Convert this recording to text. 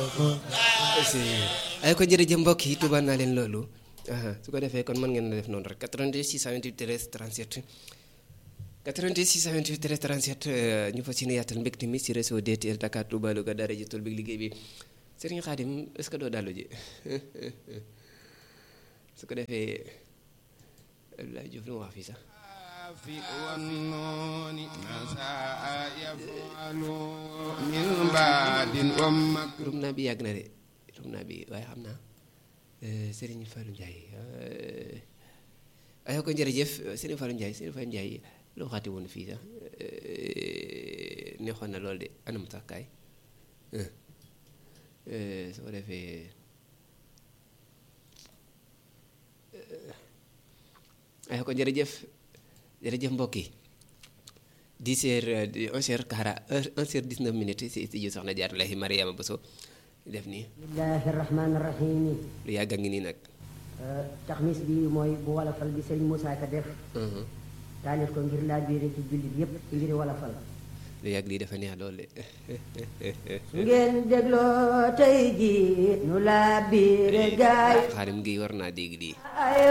ay ko jërëjëf mbokk yi tubaab naa leen loolu su ko defee kon mën ngeen def noonu rek 82 628 13 37 88 628 13 37 ñu fas yéene yaatal mbégte mi si réseau DTL Dakar Touba Louga daara ji tool bi liggéey bi Serigne Khadim est-ce que doo dallu ji su ko defee Abdoulaye Diouf lu mu wax fii sax rum naa bi yàgg na de rum naa bi waaye xam naa Serigne Fallou Ndiaye ayoo ko jërëjëf Serigne Fallou Ndiaye Serigne Fallou Ndiaye loo xaati woon fii sax neexoon na lool de anam sax kaay su ko defee ayoo ko jërëjëf jërëjëf mbokk yi 10 heures 11 heures kara 11 heures 19 minutes si studio soxna Jaaratullaahi Mariama Bousso def nii bismillahi rahmaani rahim lu yàgg a ngi nii nag taxmis bi mooy bu walafal bi sëriñ Moussa Ka def taalif ko ngir laa biire ci jullit yépp ngir walafal lu yàgg lii dafa neex lool de su ngeen dégloo tey ji nu laa biire gaay xaarim gi war naa dégg lii ay